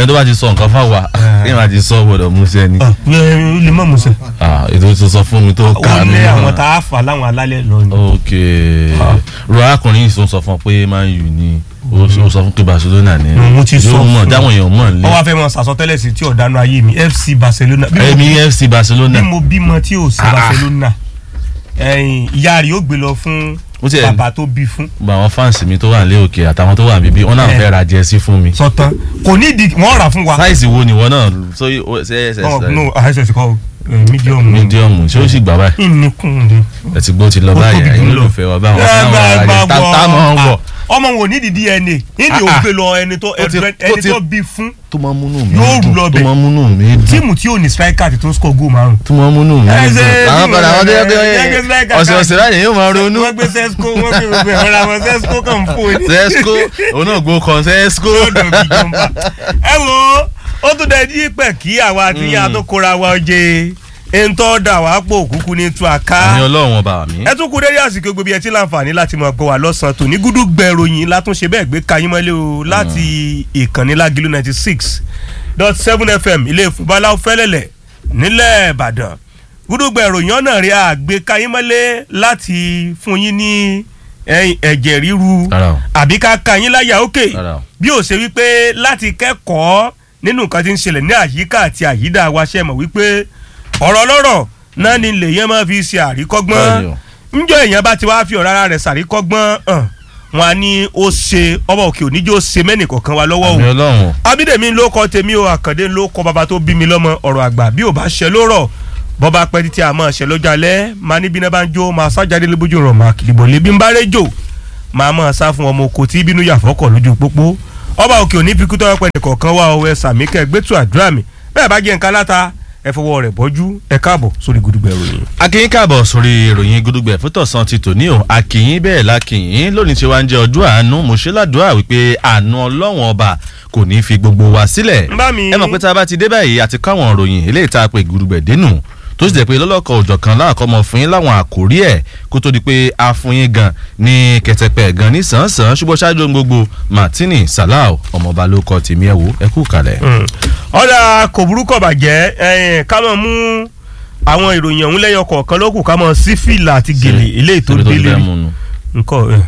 ẹni tó bá ti sọ nǹkan fáwa kí n máa ti sọ gbọ́dọ̀ mú sẹ́ni ó lè mọ̀ mọ̀ sẹ́. Ah, ètò tó sọ fún mi tó ó kà mí lé àwọn náà. tá a fà láwọn alálẹ̀ lọ ni. ok ro arákùnrin yìí tó sọ fún ọ pé man u ni ó ó sọ fún pé barcelona ni Mm, mo ti sọ yóò mọ̀ fún dáwọn èèyàn mọ̀ wọ́n nílé wá fẹ́ mọ sàsọtẹ́lẹ̀ sí tí ọ̀dánù ayé mi FC Barcelona. bí mo- ẹ̀mí fc barcelona bí mo bímọ tí ò sí Ah, ah. Barcelona ẹ̀yìn ìyá rẹ̀ ó gbé lọ fún Ó tiẹ̀- bàbá tó bí fún gba àwọn fáǹsì mi tó wà nílé òkè àtàwọn tó wà níbí wọn náà Eh. fẹ́ ra jẹ́sí fún mi sọtán kò ní ìdí wọ́n rà fún wa. sáìsì wo ni wọn náà so ṣe ṣe Oh, ṣe no àìsàn kọ́ mídíọ̀mù mídíọ̀mù ṣé ó sì gbà báyìí ìníkùn ni. ẹ ti gbó ti lọ Ó báyìí tóbi ẹ̀yin jù lọ. olùfẹ́ wa báwọn Ẹ fáwọn máa ará gbà rẹ̀ tá tá máa ń wọ wọ̀ ọmọ wọn ò ní ìdí DNA ìdí Ah, ò ah. gbé lọ ẹni tó Ó ti- ó ẹni ti- tó bí fún tó máa ń múnú mi Yóò dùn lọ tó bẹ̀. máa ń múnú mi dùn tíìmù tí ò ní striker àti tó ń score goal márùn. tó máa ń múnú mi Ẹ dùn ṣe àwọn bí padà wọ́n wọn tó yẹ ṣe- ẹ ṣe pé striker ọ̀sẹ̀ ọ̀sẹ̀ láyé yóò máa ronú wọ́n gbé sesco wọ́n gbé gbogbo ẹ̀rọ àwọn sesco kan fún ni. sesco òun náà gbó kan sesco lọ́dọ̀ ìjọba. ẹ wo ó tún dẹ ní pẹ̀ kí àwa àti yín àtúnkóra wa jẹ ẹ̀ńtọ́ dà wá pò kúkú ní tú àká. àmì ọlọ́run ọba mi ẹ tún kú dédé àsìkò gbogbo ẹ tí láǹfààní láti mọ̀ pé wà lọ́sàn-án tòní gúdú gbẹ̀ròyìn látúnṣe bẹ́ẹ̀ gbé kayín mọ́lẹ́ o láti ìkànnì lágìlú ninety six dot seven fm ilé ìfúnbaláwo fẹ́lẹ́lẹ̀ nílẹ̀ ìbàdàn gúdú gbẹ̀ròyìn ọ̀nà rí àgbé kayín mọ́lẹ́ láti fún yín ní ẹ̀yìn ẹ̀jẹ̀ ríru Rárá o. àbí ká kayín láyà òkè Rárá o. bí ó ṣe wípé láti kẹ́kọ̀ọ́ nínú nǹkan tí ń ṣẹlẹ̀ ní àyíká àti àyídà wa ṣe mọ̀ wípé ọ̀rọ̀ lọ́rọ̀ náà ni lèyẹn máa fi ṣe àríkọ́gbọ́n Bẹ́ẹ̀ni o. njọ èèyàn bá ti wá fi ọ̀rọ̀ ara rẹ̀ ṣàríkọ́gbọ́n hàn wọn á ní ó ṣe ọba òkè oníjó ṣe mẹ́nì kọ̀ọ̀kan wa lọ́wọ́ àmì o ọlọ́run abídèmí ló kọ tèmi o àkàndé ló kọ bàbá tó bí mi lọ́mọ ọ̀rọ̀ àgbà bí ò bá ṣe ló rọ̀ bọ́ba pẹ́ títí àmọ́ ṣe lọ́jọ́ alẹ́ máa níbi náà bá ń jó máa sájáde lóbójú rọ̀ máa kìlìbọ̀ lébi ń bá rẹ́jò máa mọ̀ sá fún ọmọ oko tí bínú yàfọ́kọ̀ lójú pópó ọba òkè òní fi kútọ́ pẹ́ nìkọ̀ọ̀kan wá ọwọ́ ẹ sàmí kẹ́ gbẹ́tù àdúrà mi bẹ́ẹ̀ bá jẹ́ nǹkan láta ẹ fọwọ́ rẹ̀ bọ́jú ẹ káàbọ̀ sórí gudugbẹ̀ ìròyìn. akínyín káàbọ̀ sórí ìròyìn gudugbẹ̀ fútọ̀sán ti tòní o akínyín bẹ́ẹ̀ lákínyín lónìí tí wàá ń jẹ́ ọjọ́ àánú mo ṣe ládùúrà wípé àánú ọlọ́wọ̀n ọba kò ní í fi gbogbo wa sílẹ̀ ń bá mi. ẹ mọ̀ pé tá a bá ti dé báyìí àti káwọn ìròyìn eléyìí tá a pè gudugbẹ̀ dénú tó sì jẹ́ pé lọ́lọ́kọ̀ òjọ̀ kan láàkọ́ mọ̀ fún yín láwọn àkórí ẹ̀ kó tó di pé a fún yín gan ní kẹtẹpẹ gan ní sàn-án ṣùgbọ́n ṣáájú ohun gbogbo martini salau ọmọọba ló kọ tèmi ẹ̀ wò ẹ kú kalẹ̀. ọ̀dà kò burúkọ̀ bàjẹ́ ẹ̀yìn ká mọ̀ mú àwọn ìròyìn ọ̀hún lẹ́yọ kọ̀ọ̀kan lókù ká mọ̀ sí fìlà àti gèlè eléyìí tó Torí délé fẹ́ mú nu. nǹkan ẹ̀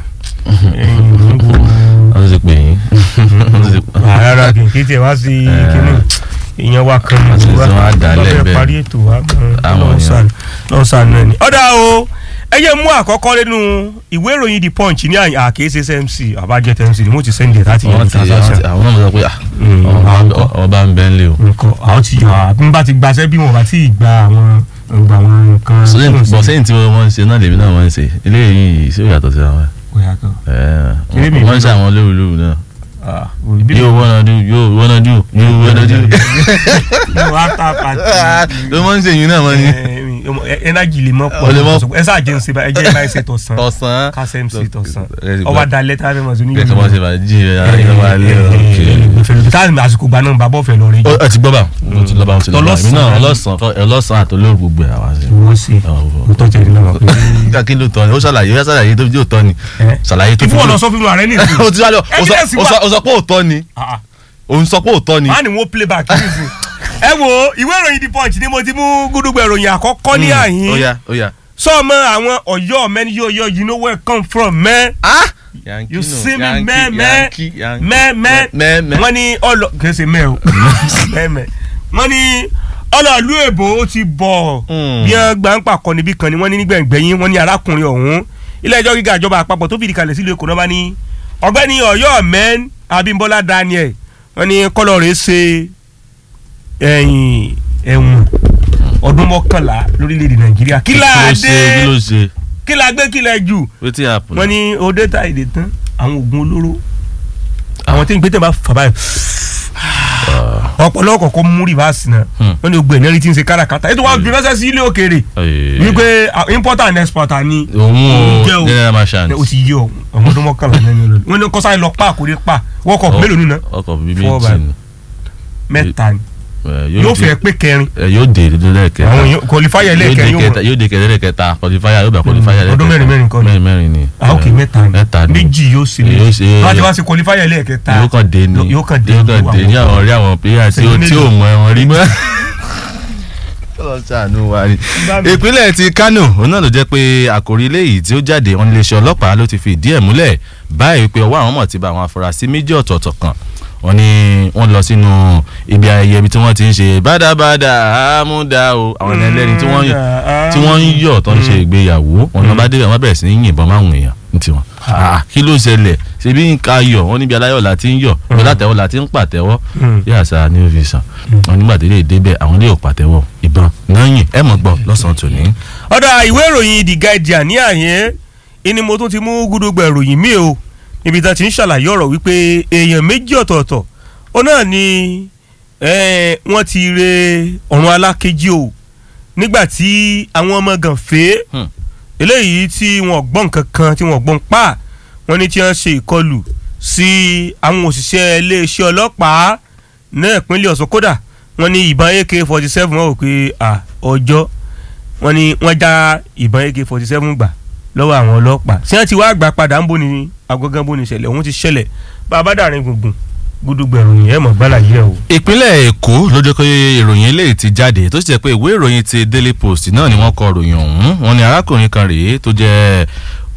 wọ́n ti pè yín. Wọ́n ti pè- rárá kì í kí tiẹ̀ wá sí Eh. kíní ìyẹn wa kan Wọ́n ti ní sọ wá dà lọ́fẹ̀ẹ́ lẹ́bẹ̀ẹ́. parí ètò wa Àwọn èèyàn. lọ́sàn náà ni. ọ̀dà o ẹ yẹ mú àkọ́kọ́ nínú ìwé ìròyìn the punch ní àyà àkèésí smc àbájẹ́ tmc ni mo ti sẹ́ndì ẹ̀ láti yẹn wọ́n ti àwọn ti- àwọn náà sọ pé ah, Mm, ọmọ àwọn bá- kọ́. ọmọ bá ń bẹ́ ń lé o. nǹkan àwọn ti yàn á bí n bá ti gbaṣẹ́ bí wọn bá ti gba àwọn gba àwọn nǹkan. sẹ́yìn tó ń bọ̀ ṣe. sẹ́yìn tí wọ́n ń ṣe náà lèmi náà wọ́n ń ṣe eléyìí sí ìyàtọ̀ sí àwọn Bóyá kan. ẹ̀ Kéré mi wọ́n ń ṣe ìbílẹ̀. àwọn lóru lóru náà. Ah, ìbílẹ̀- yóò wọ́n náà dùn yóò wọ́n náà dùn yóò wọ́n náà dùn. No, after party. ló máa ń ṣe yìí náà wọ́n ní. Eh, eh, energy lè mọ Ó lè mọ́- pọ̀ ẹ sáà jẹ́ ń ṣe bá ẹ jẹ́ báyìí ṣe tọ̀sán tọ̀sán. kásẹ̀ mc tọ̀sán Ẹ ti ọwọ́ gbọ́. adalẹ́ tá a fẹ́ mọ̀ sí kẹ̀kẹ́ wọ́n ṣe bá jí ẹ̀ ara yẹn wá lé ọ̀kẹ́. táàmì àsìkò gba náà bàbá ọ̀fẹ́ lọ rí ó ẹ ti gbọ́ bá mo ti lọ bá mo ti lọ bá Tọlọ́sàn. èmi náà ọlọ́sàn ọlọ́sàn àtolóòrù gbogbo ẹ̀ àwa ṣe. wọ́n ṣe Ọ̀. mo tọ́jú ẹni náà pé kí ló tọ́ ni ó ṣàlàyé ó ṣàlàyé tó yóò tọ́ ni Eh? ṣàlàyé tó ìfún ọ̀nà sọ fún ààrẹ nìsín o ti sálọ o sọ- Evidence o wà. sọ- o sọ pé òótọ́ ni o ń sọ pé òótọ́ ni. máa ní wọ́n play back nìsín ẹ wo ìwé ìròyìn the punch ni mo ti mú gúdúgbẹ̀ ìròyìn àkọ́kọ́ ní ó àyín yá ó yá. sọ́ọ̀mọ́ àwọn ọ̀yọ́ mẹ́ni yóò yọ you know where I come from man. Yankee you nù, see me Yankee, mẹ́ẹ̀mẹ́ Yankee, Yankee. mẹ́ẹ̀mẹ́ mẹ́ẹ̀mẹ́. wọ́n ní ọlọ kẹsẹ̀ mẹ́ o mẹ́ẹ̀mẹ́ wọ́n ní ọlọ́ọ̀lù èbó ó ti bọ̀ Mm. bí wọ́n gbà ń pàkọ́ níbí kan ni wọ́n ní nígbẹ̀ngbẹ̀yìn wọ́n ní arákùnrin ọ̀hún ilé ẹjọ́ gíga ìjọba àpapọ̀ tó fìdí kalẹ̀ sílùú èkó náà bá ní ọ̀gbẹ́ni ọ̀yọ́ mẹ́n abímbọ́lá daniel wọ́n ní kọ́lọ̀ rẹ̀ ṣe ẹ̀yìn ẹ̀wọ̀n ọdún mọ́kànlá lórílẹ̀‐èdè nàìjíríà kí kí ló láà ṣe kí ló dé ṣe kí la gbé kí la jù wetin happen. wọ́n ní òde ta èdè tán àwọn oògùn olóró àwọn tí ń gbé tẹ̀ bá fà báyìí ọ̀pọ̀lọpọ̀ kọ́ mú rìvásì náà Hmm. wọ́n ní gbogbo ẹ̀nẹ́rì tí ń ṣe káràkátà ètò wa gbé ránṣẹ́ sí ilé òkèèrè Ee. wípé ah, importer and exporter ni òun jẹ́ o o. general merchant. o ti yí ọ ọmọ ọdún mọ́kànlá náà ni olórí wọ́n ní kọ́sá lọ pa àkórí pa wọ́kọ̀ Ọ- mélòó nínú ọkọ̀ bíi Four méjì by- ni mẹ́ta ni Eh, yóò di- fẹ́ pé kẹrin eh, yóò dé lẹ́ẹ̀kẹta àwọn èèyàn qualifier yóò dé lẹ́ẹ̀kẹrin yóò kẹta mọ̀ yóò dé kẹta lẹ́ẹ̀kẹta qualifier yóò bá qualifier lẹ́ẹ̀kẹta ọdún mẹ́rin mẹ́rin kọ́ ni. mẹ́rin mẹ́rin ni ah ok Eh, mẹ́ta ni mẹ́ta ni méjì yóò ṣe Yóò ṣe- wọ́n ti wá sí qualifier lẹ́ẹ̀kẹta yóò kàn dé ni yóò kàn dé yóò kàn dé ní àwọn ọ̀rẹ́ àwọn players tí ó Ṣèyí tí ò mélòó? mọ ẹ̀wọ̀n rí mọ́. ọlọ́sàánú wa ni. Bá mi. ìpínlẹ̀ ti Kano òun náà ló jẹ́ pé àkòrí eléyìí tí ó jáde wọn iléeṣẹ́ ọlọ́pàá ló ti fi ìdí ẹ̀ múlẹ̀ báyìí pé ọwọ́ àwọn mọ̀ ti bá àwọn afurasí méjì ọ̀tọ̀ọ̀tọ̀ kan wọ́n ní wọ́n lọ sínú ibi ayẹyẹ ibi tí wọ́n ti ń ṣe bádàbádà àmúdá o àwọn ẹni ẹlẹ́ni tí wọ́n tí wọ́n ń yọ̀ tó ń ṣe ìgbéyàwó wọn náà bá débẹ̀ wọ́n bẹ̀rẹ̀ sí ní yìnbọn máwọn èèyàn ní tiwọn. Ah, kí ló ṣẹlẹ̀ ṣebí nǹkan ayọ̀ wọn níbi aláyọ̀ la ti ń yọ̀ ibi látẹ̀wọ́ la ti ń pàtẹ́wọ́ Mm. yíyà sáà ní òfin sàn wọn nígbà tí lè débẹ̀ àwọn lè pàtẹ́wọ́ ìbọn náà yìn ẹ̀ mọ̀ gbọ́ lọ́sàn-án tòní. ọ̀dà ìwé ìròyìn The Guardian ní àyẹ́ ìní mo tún ti mú gúdúgbà ìròyìn míì o níbi tá a ti ń ṣàlàyé ọ̀rọ̀ wípé èèyàn méjì ọ̀tọ̀ọ̀tọ̀ ó náà ni eh, wọ́n ti re ọ̀run alákejì o nígbà tí àwọn ọmọ gànfẹ́ Hmm. eléyìí tí wọ́n gbọ́n kankan tí wọ́n gbọ́n pa wọ́n ní tí wọ́n ṣe ìkọlù sí àwọn òṣìṣẹ́ iléeṣẹ́ ọlọ́pàá náà ìpínlẹ̀ Ọ̀ṣun kódà wọ́n ní ìbọn AK forty seven wọ́n wò pé à, ọjọ́ wọ́n ní wọ́n já ìbọn AK forty seven gbà lọ́wọ́ àwọn ọlọ́pàá tí wọ́n ti wá gbà padà ń bò ní agogan bò ní ìṣẹ̀lẹ̀ òun ti ṣẹlẹ̀ bá a bá dàrin gbùngbùn gúdúgbẹ̀rún yẹn mọ̀ gbálà yẹ o. ìpínlẹ̀ èkó ló jẹ́ pé ìròyìn eléyìí ti jáde tó sì jẹ́ pé ìwé ìròyìn ti daily post náà ni wọ́n kọ ròyìn ọ̀hún wọ́n ní arákùnrin kan rèé tó jẹ́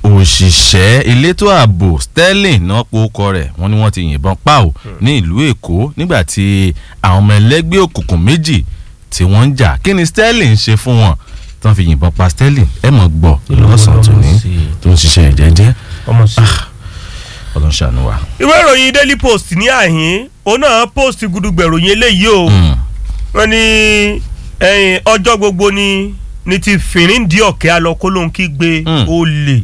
òṣìṣẹ́ elétò ààbò sterling náà po ọkọ rẹ̀ wọ́n ní wọ́n ti yìnbọn pa ò ní ìlú èkó nígbà tí àwọn ọmọ ẹlẹ́gbẹ́ òkùnkùn méjì tí wọ́n ń jà kí ni sterling ṣe fún wọn tí wọ́n fi yìnbọn pa sterling ẹ mọ̀ gbọ́ lọ́sàn-án tòní tó ń ṣiṣẹ́ ìjẹ́jẹ́ ọmọ sí i. ọlọ́ṣàánú wa. ìwé ìròyìn daily post ní àhín òun náà post gúdúgbẹ̀rún yẹn léyìí o Mm. wọ́n ní ẹ̀yìn ọjọ́ gbogbo ni ní ti fìríǹdì ọ̀kẹ́ alọ́kólóhùn kí gbé Mm. olè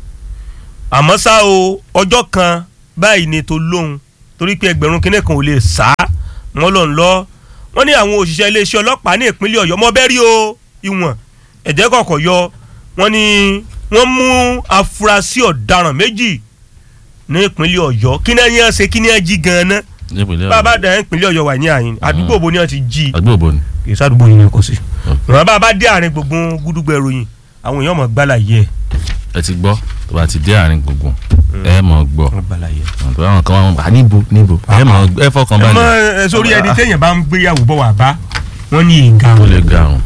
àmọ́ ṣá o ọjọ́ kan báyìí ni tó lóhùn torí pé ẹgbẹ̀rún kínní kan ò lè sá wọ́n lọ ń lọ wọ́n ní àwọn òṣìṣẹ́ iléeṣẹ́ ọlọ́pàá ní ìpínlẹ̀ ọ̀yọ́ mọ́ bẹ́ẹ̀ rí o ìwọ̀n ẹ̀jẹ̀ kọ̀ọ̀kọ̀ yọ wọ́n ní wọ́n mú afurasí ọ̀daràn méjì ní ìpínlẹ̀ ọ̀yọ́ kí náà yẹn ṣe kí náà jí gan-an nípínlẹ̀ bàbá dàn ìpínlẹ̀ ọ̀yọ́ wà ní àyìn àdúgbò bo ni wọ́n ti jí àdúgbò bo ni. kì í sádùúgbò yìí ni kò sí. wọn bá bá dé àárín gbùngbùn gúdúgbò ìròyìn àwọn èèyàn mọ̀ gbálà yẹ. ẹ ti gbọ́ tó bá ti dé àárín gbùngbùn ẹ mọ̀ gbọ́ wọ́n gbálà yẹ. tó bá wọn kan wọn à níbo níbo ẹ mọ̀ ẹ fọkàn ẹ mọ balẹ̀ ẹ sórí ẹni téèyàn bá ń gbéyàwó bọ̀ wá bá wọ́n ní ìga ó lè garun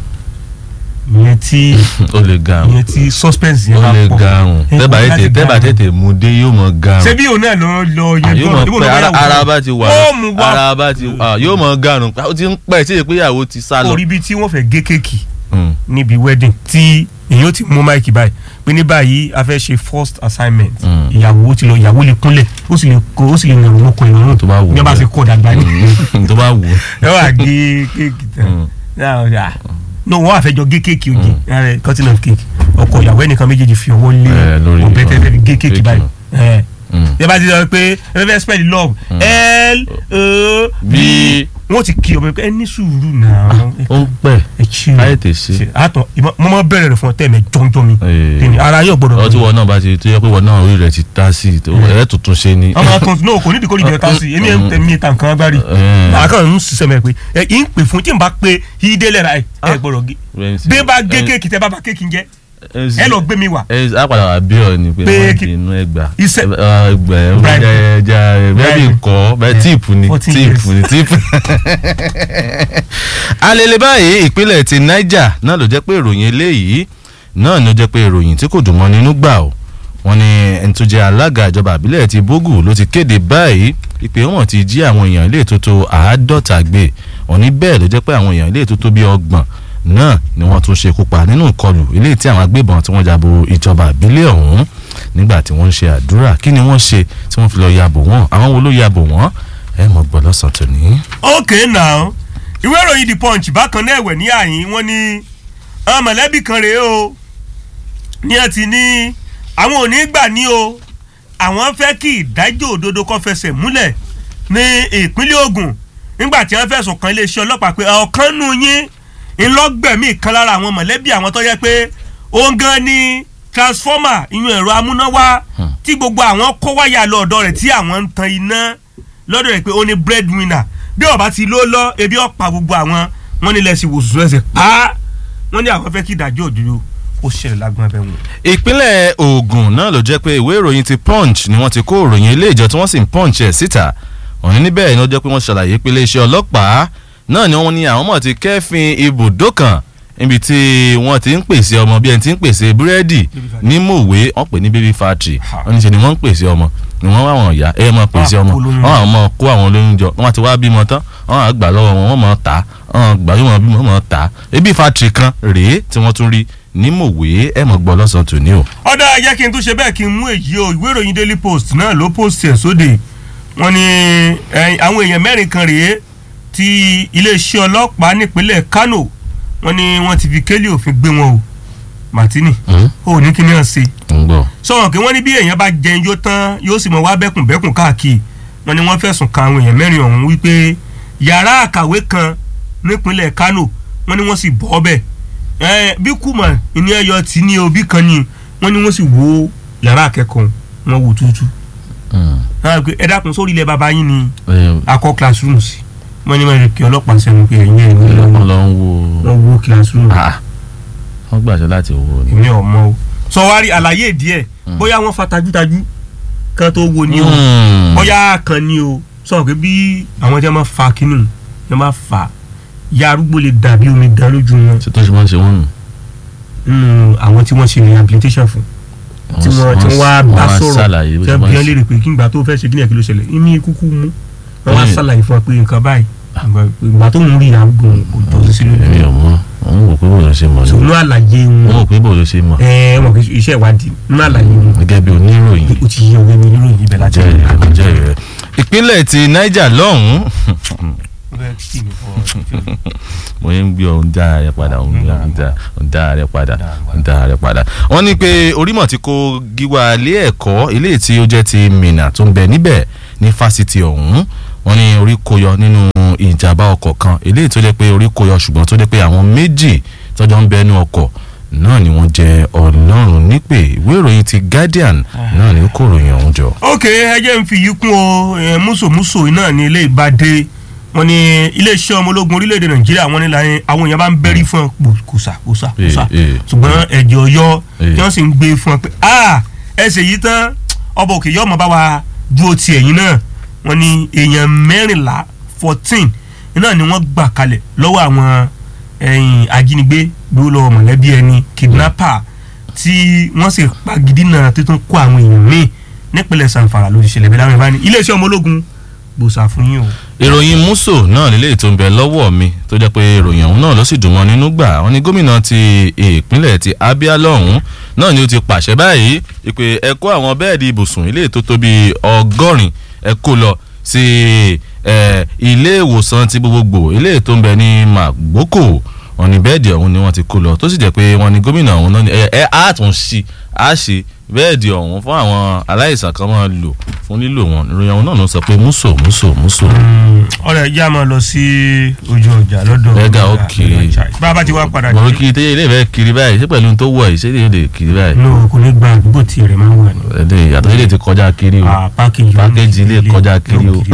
ìyẹn tí ó lè garun ìyẹn tí suspense yẹn ó bá lè pọ̀. garun Ẹ tẹ́bà kọ́ tètè láti tẹ́bà garun. tètè mú dé yóò mọ̀ garun ṣé bí òun náà lọ lọ Ah, yẹn yóò gbọ́n mọ̀ pé ara- ara bá ti wà ó mú wá ara bá ti ah, yóò mọ̀ garun ó ti ń pẹ́ tí ìpéyàwó ti sá lọ. orí bíi tí wọ́n fẹ́ gé kéèkì Mm. níbi wedding tí èyí ó ti mú máìkì báyìí pé ní báyìí a fẹ́ ṣe first assignment Mm. ìyàwó ti lọ ìyàwó lè kúnlẹ̀ ó sì lè kó ó sì lè nàró lóko ìrọ̀rùn Tó bá wù ú bí wọ́n bá bẹ́ẹ̀. ṣe kọ́ dàgbà ní. Mm. tó bá wù ú. ẹ wà gé kéèkì tán Mm. Náà, ah, no wọ́n àfẹ́jọ gé kéèkì òjì ẹ, cutting of cake ọkọ ìyàwó ẹnìkan méjèèjì fi ọwọ́ lé Eh, lórí ọbẹ̀ tẹ́tẹ́ fi gé kéèkì kéèkì. báyìí ẹ Mm. ẹ bá ti sọ pé ẹ fẹ́ spell love l o b bí wọ́n ti kí ọmọ ẹ ní sùúrù náà ó ń pẹ́ ẹ chill káyé tè ṣe. àtọ mo máa bẹ̀rẹ̀ rẹ̀ fún ọ tẹ́ẹ̀mẹ̀ jọ́njọ́ mi Eh. Kí ni, ara yóò gbọ́dọ̀ ọtí wọn náà bá ti tó yẹ pé wọn náà orí rẹ ti tá sí i tó ẹ tuntun ṣe ni. ọmọ kan náà kò nídìí kó nídìí ọ̀tá sí i èmi ẹ̀ ń tẹ̀mí ta nǹkan agbárí Eh. àkàn ń ṣiṣẹ́ mẹ́ pé ẹ ì ń pè fún tí n bá pe ìdè lẹ́ra ẹ ẹ gbọ́dọ̀ gé bí bá gé kéèkì tẹ bá bá kéèkì jẹ ẹ lọ gbé mi wà ẹ á padà wà bí ọ ni pé Pé wọn kí- ti inú ẹgbà Iṣẹ́- ẹgbà Bribe. ẹja bẹẹbi Bribe. nkọ bẹẹ tíìpù ni 14 tíìpù ni tíìpù. alele báyìí ìpínlẹ̀ ti Niger náà ló jẹ́ pé ìròyìn eléyìí náà ló jẹ́ pé ìròyìn tí kò dùn mọ́ nínú gbà ó wọ́n ní ẹni tó jẹ́ alága ìjọba àbílẹ̀ ti Bógù ló ti kéde báyìí ìpè wọn ti jí àwọn èèyàn ilé tó tó àádọ́ta gbé wọ́n ní bẹ́ẹ̀ ló jẹ́ pé àwọn èèyàn ilé tó tó bí ọgbọ̀n náà ni wọ́n tún ṣekú pa nínú ìkọlù ilé tí àwọn agbébọn tí wọ́n jabo ìjọba àbílẹ̀ ọ̀hún nígbà tí wọ́n ń ṣe àdúrà kí ni wọ́n ṣe tí wọ́n fi lọ yabò wọ́n àwọn wo ló yabò wọ́n ẹ mọ̀ gbọ́ lọ́sàn tòní. ok now ìwé ìròyìn the punch bákan náà ẹ̀wẹ̀ ní àyín wọ́n ní àwọn mọ̀lẹ́bí kan rèé o ní ẹ ti ní àwọn ò ní gbà ní o àwọn fẹ́ kí ìdájọ́ òdodo kó fẹsẹ̀ múlẹ̀ ní ìpínlẹ̀ Ògùn nígbà tí wọ́n fẹ̀sùn kan iléeṣẹ́ ọlọ́pàá pé ọ̀kan nù yín ńlọgbẹ̀mí kan lára àwọn mọ̀lẹ́bí àwọn tó yẹ pé òun gan ni transformer ìyún ẹ̀rọ amúnáwá tí gbogbo àwọn kó wáyà lọ ọ̀dọ̀ rẹ̀ tí àwọn ń tan iná lọ́dọ̀ rẹ̀ pé ó ní breadwinner bí ọba ti ló lọ ebi ọ̀pá gbogbo àwọn wọn nílẹ̀ sí wòsùsù ẹsẹ̀ pa wọn ní àwọn fẹ́ kí ìdájọ́ òdodo ó ṣẹlẹ̀ lágbọ́n abẹ́ wọn. ìpínlẹ̀ Ògùn náà ló jẹ́ pé ìwé ìròyìn ti punch ni wọ́n ti kó ìròyìn ilé ìjọ tí wọ́n sì ń punch ẹ̀ síta òní níbẹ̀ ni ó jẹ́ pé wọ́n ṣàlàyé pé iléeṣẹ́ ọlọ́pàá náà ni wọ́n ní àwọn mọ̀ ti kẹ́fìn ibùdó kan níbi tí wọ́n ti ń pèsè ọmọ bí ẹni tí ń pèsè búrẹ́dì ní mòwe wọ́n pè ní baby factory wọ́n ní ṣe ni wọ́n ń pèsè ọmọ ni wọ́n wá wọn ìyá ẹ máa pèsè ọmọ wọ́n àwọn ọmọ kó àwọn olóyún jọ wọ́n ti wá bímọ tán wọ́n á gbà lọ́wọ́ wọn wọ́n máa tà á wọ́n gbà yóò máa bímọ wọ́n máa tà á baby factory kan rèé tí wọ́n tún rí ní mòwe ẹ mọ̀ gbọ́ lọ́sàn-án tòní o. ọ̀dà jẹ́ kí n tún ṣe bẹ́ẹ̀ kí n mú èyí o ìwé ìròyìn daily post náà ló post ẹ̀ sóde wọ́n ní àwọn èèyàn mẹ́rin kan rèé tí iléeṣẹ́ ọlọ́pàá nípínlẹ̀ Kano wọ́n ní wọ́n ti fi kélé òfin gbé wọn o Martini ó ní kí ni wọ́n ṣe sọ̀rọ̀ kí wọ́n ní bí èèyàn bá jẹun yó tán yóò sì mọ̀ wá bẹ́kùn bẹ́kùn káàkiri wọ́n ní wọ́n fẹ̀sùn kan àwọn èèyàn mẹ́rin ọ̀hún wípé yàrá àkàwé kan nípínlẹ̀ Kano wọ́n ní wọ́n sì bọ́ bẹ́ẹ̀ bí kùmà ìní ẹyọ tí ní òbí kan ni wọ́n ní wọ́n sì wo yàrá akẹ́kọ̀ọ́ wọn wò tútù ẹ dákun sórí ilẹ̀ bàbá yín ni akọ classroom sí wọ́n ní wọ́n kí ọlọ́pàá sẹ́nu pé ẹ̀yìn ẹ̀yìn wọ́n lọ ń wo wọ́n wo classroom wọ́n gbàṣẹ láti wo ni. èmi ò mọ̀ o sọ wá rí àlàyé díẹ̀ bóyá wọ́n fa tajútajú kan tó wo ni o bóyá kan ni o sọ pé bí àwọn tí wọ́n máa fa kínú wọ́n máa fa ya arúgbó lè dàbí omi dán lójú wọn. ṣé tó ṣe wọ́n ṣe wọ́n nù. nínú àwọn tí wọ́n ṣe rehabilitation fún tí wọ́n tí wọ́n wá bá sọ̀rọ̀ tí wọ́n bí wọ́n lè rè pé kí n gbà tó fẹ́ ṣe kí ni ẹ̀kí ló ṣẹlẹ̀ ìmí kúkú mú wọ́n wá ṣàlàyé fún wa pé nǹkan báyìí ìgbà tó ń rí àgbo òtọ́ sí lórí. èmi ò mọ òun wò pé bò ló ṣe mọ ni. sòwò àlàyé wọn. òun wò pé bò ló ṣe mọ. ẹ ẹ wọn kì í iṣẹ́ ìwádìí nínú àlàyé wọn. gẹ́gẹ́ bí oníròyìn. o ti yẹ òwe mi níròyìn ibẹ̀ láti. jẹ́ ìrẹ́ jẹ́ ìrẹ́. ìpínlẹ̀ ti Niger lọ́hùn-ún mo ń gbé ohun dá rẹ padà ohun dá rẹ padà ohun dá rẹ padà. wọ́n ní pé orímọ̀ tí kò gíwá ilé ẹ̀kọ́ ilé tí ó jẹ́ ti Minna tó ń bẹ níbẹ̀ ní fásitì ọ̀hún wọ́n ní orí kó yọ nínú ìjàmbá ọkọ̀ kan eléyìí tó jẹ́ pé orí kó yọ ṣùgbọ́n tó jẹ́ pé àwọn méjì tọ́jọ́ ń bẹnu ọkọ̀ náà ni wọ́n jẹ́ ọlọ́run nípè ìwé ìròyìn ti Guardian náà ni ó kó ìròyìn ọ̀hún jọ. ok ẹ jẹ́ n fi yìí kún o mùsòmùsò náà ní ilé ìbàdí wọ́n ní iléeṣẹ́ ọmọ ológun orílẹ̀-èdè nàìjíríà wọ́n ní láyé àwọn èèyàn bá ń bẹ́rí fún ọ kùsà kùsà kùsà ṣùgbọ́n ẹ̀jẹ̀ ọ̀yọ́ tí wọ́n sì ń gbé fún ọ pé ẹsẹ̀ yìí tán ọba òkè yọ̀ọ́ mọ̀ bá wa dúró ti ẹ̀yìn náà wọ́n ní èèyàn mẹ́rìnlá fourteen náà ni wọ́n gbà kalẹ̀ lọ́wọ́ àwọn ajínigbé gbé lọ mọ̀lẹ́bí ẹni kidnapper tí wọ́n sì pagidí náà tó tún kó àwọn èèyàn míì nípínlẹ̀ sanfara ló ti ṣẹlẹ̀ bẹ́ẹ̀ láwọn ìbáni iléeṣẹ́ ọmọ ológun gbòòsà fún yín o. ìròyìn muso náà nílé ètò ń bẹ lọ́wọ́ mi tó jẹ́ pé ìròyìn ọ̀hún náà ló sì dùn mọ́ nínú gbà wọ́n ní gómìnà ti ìpínlẹ̀ ti Abia lọ́hún náà ni ó ti pàṣẹ báyìí ìpè ẹ kó àwọn bẹ́ẹ̀dì ibùsùn ilé tó tó bíi ọgọ́rin ẹ kó lọ sí ilé ìwòsàn ti gbogbogbò ilé tó ń bẹ ní Magboko wọ́n ní bẹ́ẹ̀dì ọ̀hún ni wọ́n ti kó lọ tó sì jẹ́ pé wọ́n ní gómìnà ọ̀hún náà ẹ ẹ á tún sí á ṣe bẹ́ẹ̀dì ọ̀hún fún àwọn aláìsàn kan máa lò fún lílò wọn ìròyìn ọ̀hún náà ló sọ pé múso múso múso. ọ̀rẹ́ ìjà máa lọ sí ojú ọjà lọ́dọ̀ ẹ̀gá ó kiri bá a bá ti wá padà mọ̀rọ̀ kiri tẹ́yẹ ilé ìfẹ́ kiri báyìí ṣé pẹ̀lú tó wọ̀ yìí ṣé ilé ìfẹ́ kiri báyìí. no kò ní gba àdúgbò tí rẹ̀ máa ń wà ní. ẹ̀dẹ̀ ìyàtọ̀ ilé ti kọjá kiri o pákéjì ilé kọjá kiri o.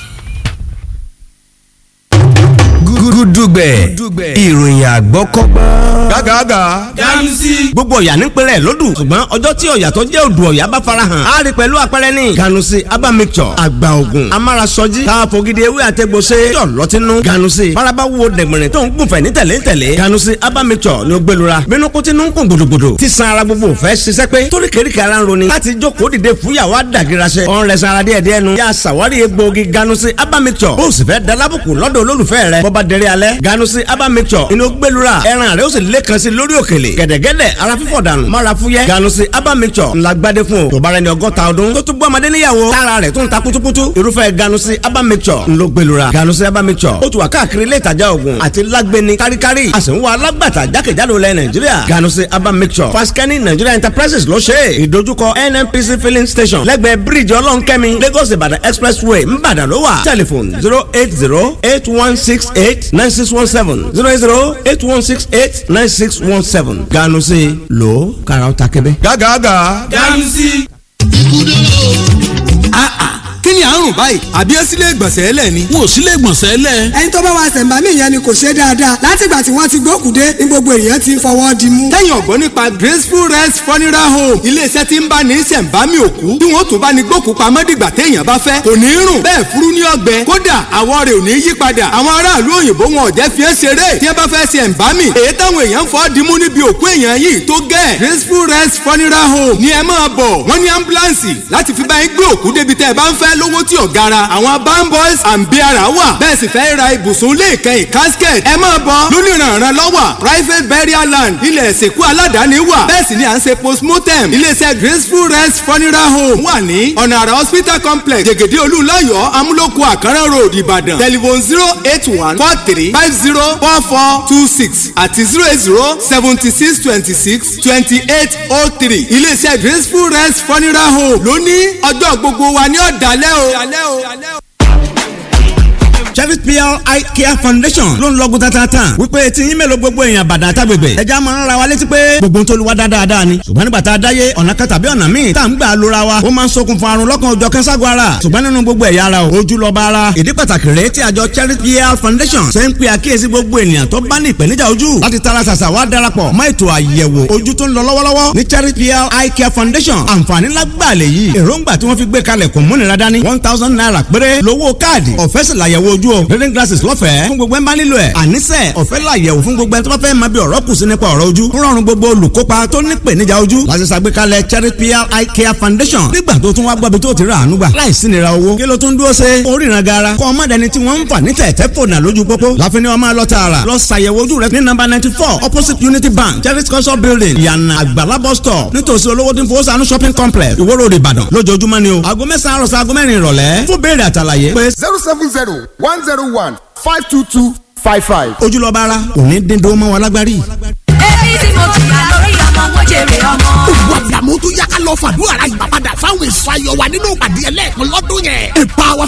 gúdúgbẹ̀ ìròyìn àgbọ́kọ́gbọ́n. gágàgà. ganusi. gbogbo ọ̀yà nípínlẹ̀ lódù ṣùgbọ́n ọjọ́ tí ọ̀yà tó jẹ́ odò ọ̀yà bá farahàn á rí pẹ̀lú àpẹẹrẹ ní. ganusi aba mixture àgbà ògùn amárasọjí káfọ́gídé ewé àtẹ̀gbọ́sẹ̀ yọ̀ lọ́tínú. ganusi faraba wo dẹ̀gbẹ̀rẹ̀ tó ń gùnfẹ̀ ní tẹ̀lé tẹ̀lé. ganusi aba mixture ni ó gbẹlura bínú kó tinú ń kún gbòdògbòdò tí san ara gbogbo fẹ́ ṣiṣẹ́ pé torí kéríkì ara ń roni láti jókòó dìde fúyàwó àdàgìrasẹ. ọ̀n rẹ̀ sanra díẹ̀ díẹ̀ nu. yà sàwárí egbòogi ganusi aba mixture bó o sì fẹ́ dalábùkù lọ́dọ̀ olólùfẹ́ rẹ̀ bọ́ba dẹrẹ́ alẹ́ ganusi aba mixture inú gbẹlura ẹran rẹ̀ ó sì lẹ́kan sí lórí òkèlè gẹ̀dẹ̀gẹ̀dẹ̀ ara fífọ̀ dànù mara fúyẹ́ ganusi aba mixture ńlá gbadé fún o tó bá rẹ ní ọgọ́ta ọdún tó tún bọ́ ọmọdé níyàwó tára rẹ̀ tún ta kutukutu irúfẹ́ ganusi aba mixture ńlọ gbẹlura ganusi aba mixture ó tún wà káàkiri ilé ìtajà oògùn àti lágbẹni káríkárí a sì ń wá alágbàtà jákèjádò lẹ nàìjíríà ganusi aba mixture faskani nigeria enterprises ló ṣe é ìdojúkọ nnpc filling station lẹ́gbẹ̀ẹ́ bíríìjì ọlọ́nkẹ́mi lagos ìbàdàn expressway ńbàdàn ló wà tẹlifon zero eight zero eight one six eight nine six one seven zero eight zero eight one six eight nine six one seven ganusi lo karaw ta kẹbẹ. gágàgà. ganusi. kí ni à ń rùn rùn báyìí àbí ẹ sílé ìgbọ̀nsẹ̀ ẹlẹ̀ ni. wọn ò sílé ìgbọ̀nsẹ̀ lẹ̀. ẹni tó bá wa ṣẹ̀ǹbámì yẹn ni kò ṣe dáadáa látìgbà tí wọ́n ti gbókùdé ní gbogbo èèyàn ti fọwọ́ di mú. tẹ́yìn ọ̀gbọ́n nípa graceful rest funeral home iléeṣẹ́ tí ń bá ní ṣẹ̀ǹbámì òkú tí wọ́n tún bá ní gbókù pamọ́ dìgbà téèyàn bá fẹ́ kò ní rùn bẹ́ẹ̀ furu ní ọgbẹ́ kódà àwọ̀ rẹ̀ ò ní yí padà àwọn aráàlú òyìnbó wọn ò jẹ́ fi é ṣeré tí wọ́n bá fẹ́ ṣẹ̀ǹbámì èyí táwọn èèyàn fọ́ dimú níbi òkú èèyàn yìí tó gẹ̀ graceful rest funeral home ni ẹ máa bọ̀ wọ́n ní ambulance láti fi bá yín gbé òkú débi tẹ́ ẹ bá ń fẹ́ lówó tí ò gara àwọn bamboys and beara wà bẹ́ẹ̀ sì fẹ́ ra ibùsùn ilé ìkẹyìn casket ẹ máa bọ̀ lónìrànràn lọ́wọ́ private burial land ilẹ̀ ìsìnkú aládàáni wà bẹ́ẹ̀ sì ni à ń ṣe postmortem iléeṣẹ́ graceful rest funeral home wà ní ọ̀nà àrà hospital complex jẹ̀gẹ̀dẹ̀ olúńlọ́yọ̀ amúlòkù àkàrà road ìbàdàn telephone zero eight one four three five zero four four two six àti zero eight zero seventy six twenty six twenty eight oh three iléeṣẹ́ graceful rest funeral home lónìí ọjọ́ gbogbo wa ní ọ̀dàlẹ́ o. Chevy PR Eye Care Foundation ló ń lọ́gùn tatata wípé tí yín mélòó gbogbo èèyàn bàdà àtàgbègbè ẹja máa ń ra wa létí pé gbogbo tó lu wa dáadáa ni ṣùgbọ́n nígbà tá a dáyé ọ̀nà kan tàbí ọ̀nà míì tá à ń gbà lóra wa ó máa ń ṣokùnfà àrùn lọ́kàn òjọ̀ kẹ́sàgọ́ ara ṣùgbọ́n nínú gbogbo ẹ̀yà ara o ojú lọ́ba ara ìdí pàtàkì rèé tí àjọ Chevy PR Foundation ṣe ń pe àkíyèsí gbogbo ènìyàn tó bá ní ìpèníjà ojú láti tara ṣàṣà wá darapọ̀ mọ́ ètò àyẹ̀wò ojú tó ń lọ lọ́wọ́lọ́wọ́ ní Chevy PR Eye Care Foundation àǹfààní lágbàá lè yí èròǹgbà tí wọ́n fi gbé kalẹ̀ kò múnira dání one thousand naira péré lówó káàdì ọ̀fẹ́ sì làyẹ̀wò ojú o reading glasses lọ́fẹ̀ẹ́ fún gbogbo ẹ̀ bá nílò ẹ̀ àníṣe ọ̀fẹ́ làyẹ̀wò fún gbogbo ẹ̀ tó bá fẹ́ máa bí ọ̀rọ̀ kù sí nípa ọ̀rọ̀ ojú ń rọrùn gbogbo olùkópa tó ní ìpèníjà ojú láti ṣàgbékalẹ̀ Cherry PR Eye Care Foundation nígbà tó tún wá gbọ́ bí tó ti rà àánú gbà láì sí nira owó kí ló tún dúró ṣe oríran gara kọ́ ọmọ dẹni tí wọ́n ń fà ní tẹ̀tẹ̀ fònà lójú pópó láfi ni wọ́n máa lọ tààrà lọ ṣàyẹ̀wò ojú rẹ ní nọ́mbà ninety four opposite Unity Bank Cherry culture building yànnà àgbàlá bus stop nítòsí olówó tí ń fowó sànú shopping complex Ìwó Road Ìbàdàn lójoojúmọ́ ni o aago mẹ́sàn-án àròsọ aago mẹ́rin ìrọ̀lẹ́ fún béèrè àtàlàyé pé zero seven zero one zero one five two two five five. ojúlọ́ba ara òní dín dó mọ́ wa lágbárí. èyí tí mo jìyà lórí ọmọ mo jèrè ọmọ. gbogbo àdàmú tó yá ká lọ fàdúrà ra ìgbà padà fáwọn èso ayọ̀ wa nínú ìpàdé ẹlẹ́ẹ̀kan lọ́dún yẹn. a